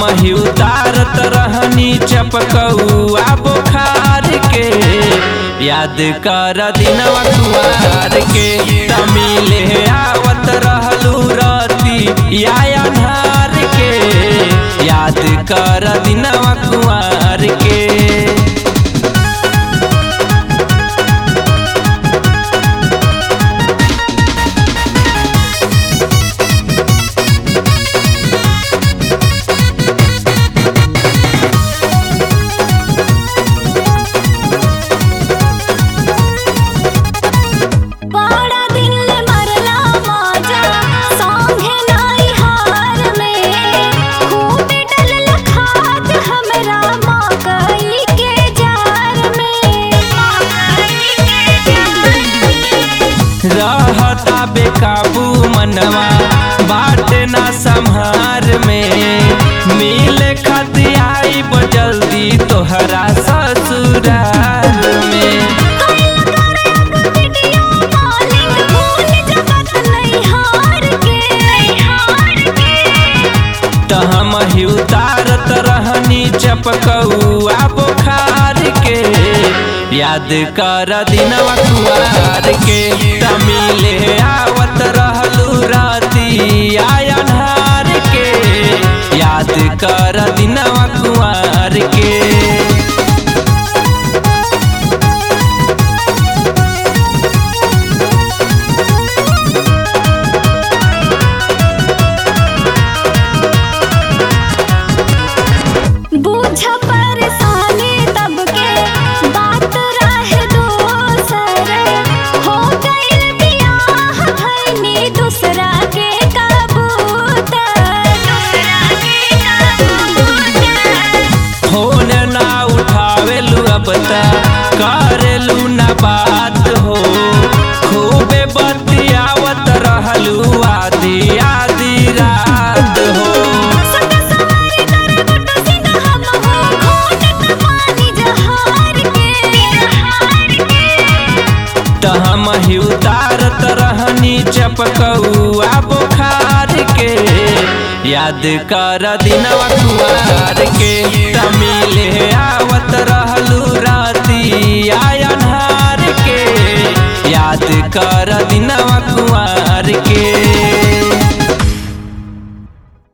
हम ही उतारत रहनी चपकौआ बुखार के याद कर दिनवा कुआर के तमिले आवत रहलू रती या अन्हार के याद कर दिनवा कुआर के बड़ा दिन ले मरला माजा संगे नाई हार में खूब डल खाद हमरा मकई के जार में मकई के जार रहता बेकाबू मनवा बाट ना संहार में मिल खती आई जल्दी तोहरा ससुराल में वीडियो कॉलिंग भूल जगत नहीं हार के हार के त हम ही उतारत रहनी चपकौआ बुखार के याद कर दिनवा कुआर के तमिले आवत रहलू राती आयनहार के याद कर दिनवा कुआर के बूझ परेशानी तब के बात रहे दोसर हो गइल बियाह भइनी दूसरा के कबूतर दूसरा के कबूतर फोन ना उठावेलू अब त करेलू ना बात हो खूबे बतियावत रहलू आधी आधी रात हो सदा सवारी कर गुड्डू सिंह हम हो घोटत पानी जहार के जहार के त हम ही उतारत रहनी चपकौआ बुखार के याद कर दिनवा कुआर के तमिले आवत रहलू राती आयनहार के याद कर दिनवा कुआर के